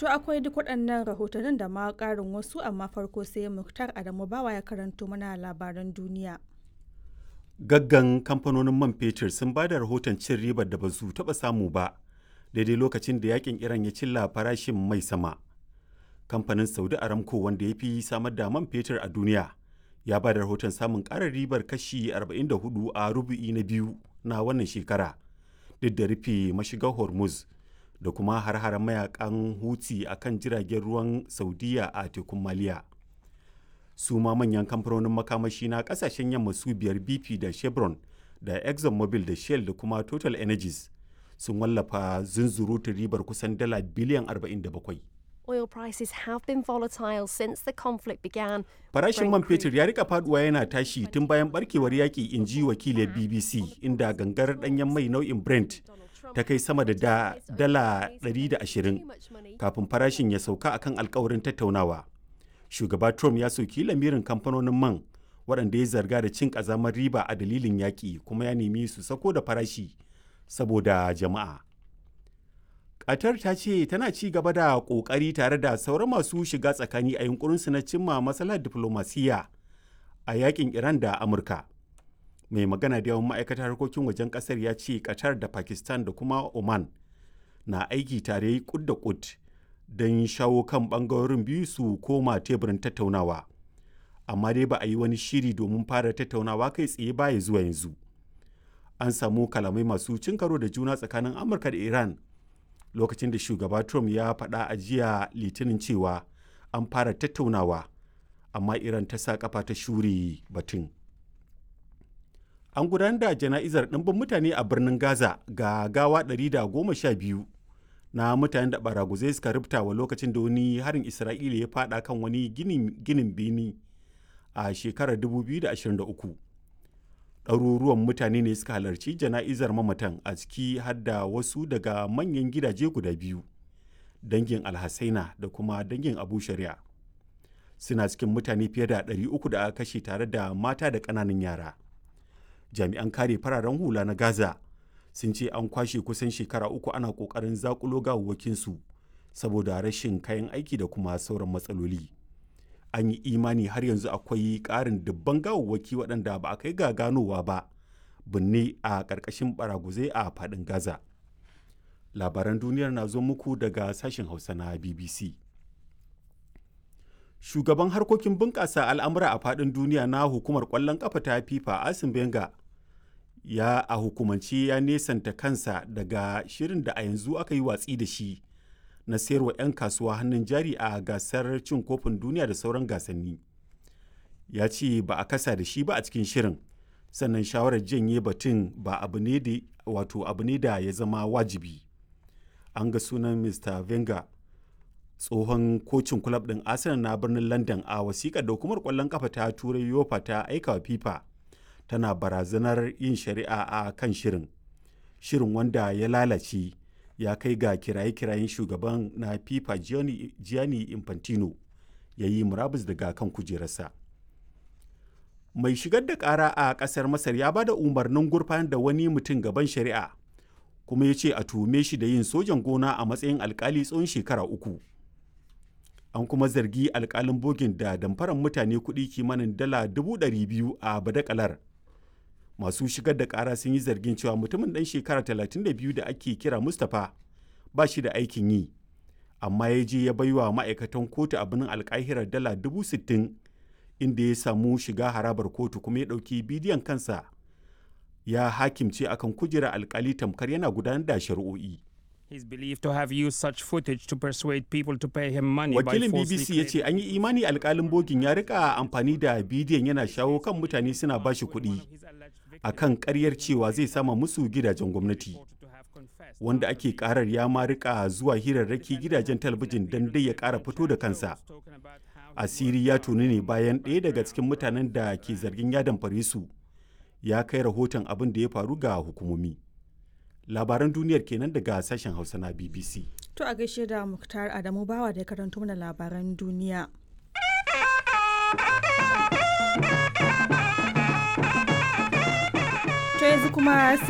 To akwai duk waɗannan rahotannin da ma ƙarin wasu amma farko sai Muktar Adamu Bawa ya karanto mana labaran duniya. Gaggan kamfanonin man fetur sun ba da rahoton cin ribar da ba su taɓa samu ba daidai lokacin da yakin Iran ya cilla farashin mai sama. Kamfanin Saudi Aramco wanda ya fi samar da man fetur a duniya ya ba da rahoton samun ƙarar ribar kashi 44 a rubu'i na biyu na wannan shekara duk da rufe mashigar Hormuz. da kuma har-haren mayakan huti a kan jiragen ruwan saudiya a tekun maliya su ma manyan kamfanonin makamashi na kasashen yamma su biyar bp da chevron da exxonmobil da shell da kuma total energies sun wallafa zunzurutun ribar kusan dala biliyan 47 Oil prices have been volatile since the conflict began. Farashin man fetur ya rika faduwa yana tashi tun bayan barkewar yaƙi in ji wakilin BBC inda gangar ɗanyen mai nau'in Brent ta kai sama da dala 120 kafin farashin ya sauka akan alkawarin tattaunawa. Shugaba Trump ya soki lamirin kamfanonin man waɗanda ya zarga da cin ƙazamar riba a dalilin yaƙi kuma ya nemi su sako da farashi saboda jama'a. Qatar ta ce tana ci gaba da ƙoƙari tare da sauran masu shiga tsakani a yunkurinsu na cimma matsalar diflomasiyya a yakin Iran da Amurka. mai magana da yawan ma'aikatar harkokin wajen kasar ya ce qatar da pakistan da kuma oman na aiki tare kud da kud don shawo kan bangarorin biyu su koma teburin tattaunawa amma dai ba a yi wani shiri domin fara tattaunawa kai tsaye baya zuwa yanzu an samu kalamai masu cin karo da juna tsakanin amurka da iran lokacin da shugaba trump ya faɗa a jiya litinin cewa an fara tattaunawa amma iran ta sa kafa ta shure batun an gudanar da jana'izar ɗimbin mutane a birnin gaza ga gawa 112 na mutanen da baraguzai suka rubuta wa lokacin da wani harin isra'ila ya fada kan wani ginin bini a shekarar 2023 ɗaruruwan mutane ne suka halarci jana'izar mamatan a ciki har da wasu daga manyan gidaje guda biyu dangin alhassaina da kuma dangin abu shari'a suna cikin mutane fiye da 300 da aka kashe tare da mata da ƙananan yara jami'an kare fararen hula na gaza sun ce an kwashe kusan shekara uku ana kokarin zakulo gawawwakinsu saboda rashin kayan aiki da kuma sauran matsaloli an yi imani har yanzu akwai ƙarin dubban gawawwaki waɗanda ba a kai ga ganowa ba binne a ƙarƙashin baraguzai a faɗin gaza labaran duniyar na zo muku daga sashen hausa na bbc shugaban harkokin bunƙasa al'amura a faɗin duniya na hukumar ƙwallon ƙafa ta fifa asim benga ya a hukumance ya nesanta kansa daga shirin da a yanzu aka yi watsi da shi na sayarwa 'yan kasuwa hannun jari a gasar cin kofin duniya da sauran gasanni ya ce ba a kasa da shi ba a cikin shirin sannan shawarar janye batun ba abu ne da wato abu ne da ya zama wajibi an ga sunan mr venga tsohon kocin kulab ɗin arsenal na birnin london a wasiƙar da hukumar ƙwallon kafa ta turai yofa ta aika wa fifa tana barazanar yin shari'a a kan shirin shirin wanda ya lalace ya kai ga kiraye-kirayen shugaban na fifa gianni infantino ya yi murabus daga kan kujerarsa mai shigar da kara a kasar masar ya ba da umarnin gurfanar da wani mutum gaban shari'a kuma ya ce a tuhume shi da yin sojan gona a matsayin alkali tsawon shekara uku an kuma zargi alkalin bogin da damfaran mutane kuɗi kimanin dala dubu ɗari biyu a badakalar masu shigar da ƙara sun yi zargin cewa mutumin ɗan shekara 32 da ake kira mustapha ba shi da aikin yi amma ya je ya baiwa ma'aikatan kotu a birnin alkahirar dala dubu sittin inda ya samu shiga harabar kotu kuma ya ɗauki bidiyon kansa ya hakimce akan kujerar alkali tamkar yana gudanar da shari'o'i. He's believed to have used such footage to persuade people to pay him money Wakilin by falsely BBC ya ce an yi imani alkalin bogin ya rika amfani da bidiyon yana shawo kan mutane suna bashi kuɗi a kan ƙaryar cewa zai sama musu gidajen gwamnati. Wanda ake karar ya ma rika zuwa hirarraki gidajen talabijin don dai ya ƙara fito da kansa. Asiri ya tuni ne bayan ɗaya daga cikin mutanen da ke zargin ya damfare su ya kai rahoton abin da ya faru ga hukumomi. labaran duniyar kenan daga sashen hausa na bbc To a gaishe da Muktar Adamu Bawa da ya karanto mana labaran duniya. To yanzu kuma sai